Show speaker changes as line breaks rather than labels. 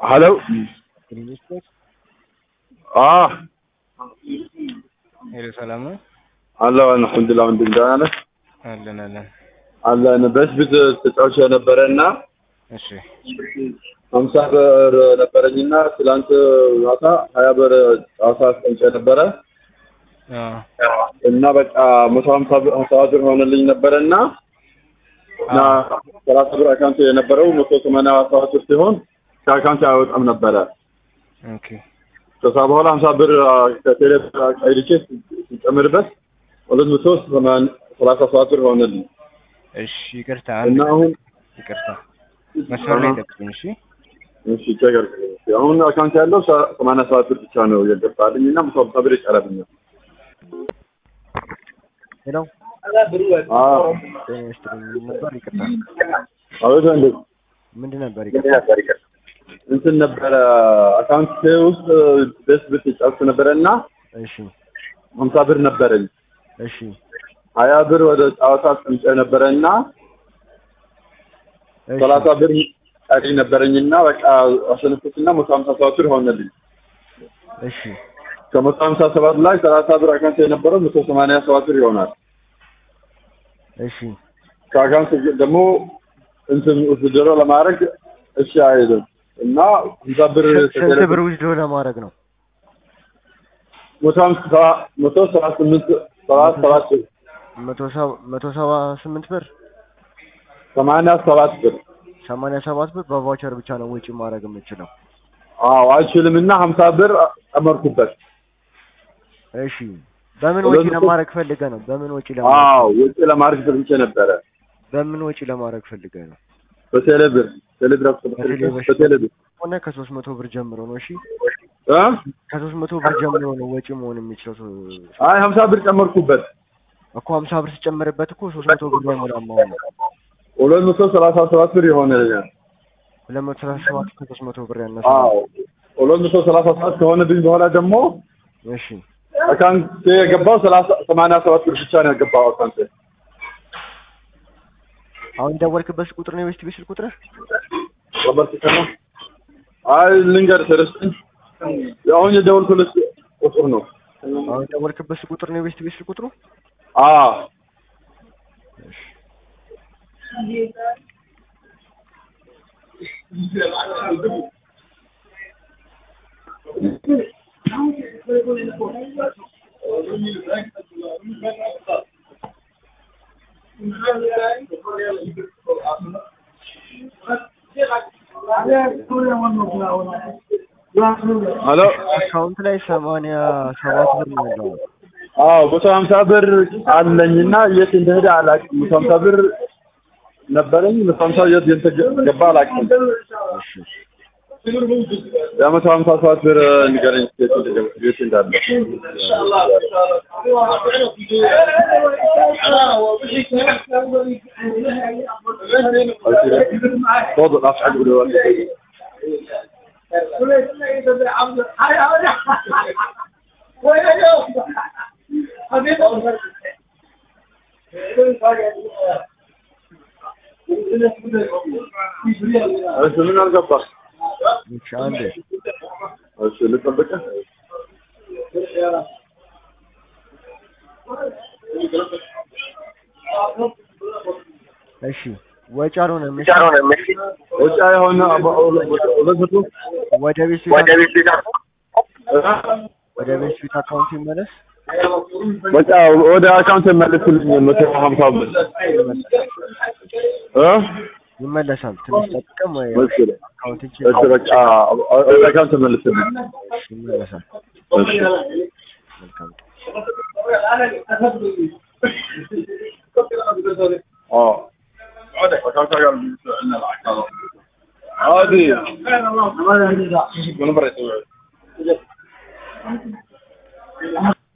ሄሎ አዎ
ሄሎ ሰላም ነው
አለሁ አልሐምዱሊላህ ወንድም ደህና ነህ
አለን አለን
አለን በስብት ተጫውቼ ነበረ እና
እሺ
ሀምሳ ብር ነበረኝና ትላንት ማታ ሀያ ብር ጨዋታ አስቀምጬ ነበረ
አዎ
እና በቃ መቶ ሀምሳ ብር ሀምሳ ብር ሆነልኝ ነበረ እና እና ሰላሳ ብር አካውንት የነበረው መቶ ሰማንያ ሰባት ብር ሲሆን ከአካውንት አይወጣም ነበረ
ኦኬ
ከዛ በኋላ ሀምሳ ብር ከቴሌ ቀይቼ ሲጨምርበት ሁለት መቶ ሰማንያ ሰላሳ ሰባት ብር ሆነልኝ
እሺ ይቅርታ
እና
አንድ
አሁን
ይቅርታ መስመር ላይ ጠብቁኝ እሺ
እሺ ቸገር አሁን አካውንት ያለው ሰ- ሰማንያ ሰባት ብር ብቻ ነው የገባልኝ እና መቶ ሀምሳ ብር ይቀረብኛል።
ሄሎ
አዎ
ጤና ይስጥልኝ ምን ነበር ይቅርታ
አቤት ወንድም
ምንድን ነበር ይቅርታ
እንትን ነበረ አካውንት ውስጥ ደስ ብት ጫውት ነበረ እና
እሺ
ሀምሳ ብር ነበረኝ
እሺ
ሀያ ብር ወደ ጨዋታ አስቀምጬ ነበረ እና
እሺ
ሰላሳ ብር ቀሪ ነበረኝና በቃ አሸነፍኩትና መቶ ሀምሳ ሰባት ብር ሆነልኝ።
እሺ
ከመቶ ሀምሳ ሰባት ላይ ሰላሳ ብር አካውንት የነበረው መቶ ሰማንያ ሰባት ብር ይሆናል።
እሺ
ከአካውንት ደግሞ እንትን ውስድሮ ለማድረግ እሺ አይልም እና ሀምሳ ብር
ስንት ብር ውስዶ ለማድረግ ነው
መቶ ሀምሳ መቶ ሰባ ስምንት ሰባ ሰባት ብር
መቶ ሰባ መቶ ሰባ ስምንት ብር
ሰማንያ ሰባት ብር
ሰማንያ ሰባት ብር በቫውቸር ብቻ ነው ወጪ ማድረግ የምችለው
አዎ አይችልም እና ሀምሳ ብር ጨመርኩበት።
እሺ በምን
ሁለት
ወጪ
መቶ-
ለማድረግ ፈልገ ነው በምን ወጪ ለማድረግ
አዎ ወጪ ለማድረግ ፈልጌ ነበረ
በምን ወጪ ለማድረግ ፈልገ ነው
በቴሌ ብር ቴሌ ብር
በቴሌ ብር።
በቴሌ ብር
ሆነ ከሶስት መቶ ብር ጀምሮ ነው እሺ
እ
ከሶስት መቶ ብር ጀምሮ ነው ወጪ መሆን የሚችለው ሶ-
አይ ሀምሳ ብር ጨመርኩበት
እኮ ሀምሳ ብር ሲጨመርበት እኮ ሶስት መቶ ብር አይሞላም አሁን
ሁለት መቶ ሰላሳ ሰባት ብር ይሆንልኛል።
ሁለት መቶ ሰላሳ ሰባት ከሶስት መቶ ብር ያነሰ
አዎ ሁለት መቶ ሰላሳ ሰባት ከሆነብኝ በኋላ ደግሞ
እሺ
አካውንቴ የገባው ሰላሳ ሰማንያ ሰባት ብር ብቻ ነው የገባው አካውንቴ።
አሁን ደወልክበት ቁጥር ነው የቤስት ቤት ስልክ ቁጥር
ወበር ሲሰማ አይ ልንገር ተረስተኝ አሁን የደወልኩለት ቁጥር ነው።
አሁን ደወልክበት ስልክ ቁጥር ነው የቤስት ቤት ስልክ ቁጥሩ
አዎ ሄሎ
አካውንት ላይ ሰማንያ ሰባት ብር ነው ያለው
አዎ መቶ ሀምሳ ብር አለኝና የት እንደሄደ አላውቅም። መቶ ሀምሳ ብር ነበረኝ። መቶ ሀምሳ የት እንደገባ አላውቅም።
እሺ
የመቶ ሀምሳ ሰባት ብር ንገረኝ የት እንደገባ የት እንዳለ። توضع ناس حق دلوقتي እሺ ምን አልገባህ?
እሺ አንዴ
እሺ ልጠብቅህ?
እሺ ወጪ አልሆነም እሺ
ወጪ የሆነ ሁለት መቶ
ወደ ቤት
ወደ
ቤት
ቤት ቤት
ወደ ቤት ቤት አካውንት ይመለስ
በቃ ወደ አካውንት መልስልኝ መቶ ሀምሳ ብር እ
ይመለሳል ትንሽ ጠብቀም ወይ
መሰለኝ።
አካውንት እንጂ
እሺ በቃ ወደ አካውንት መልስልኝ።
ይመለሳል
እሺ
መልካም
اه عادي من برا يسوي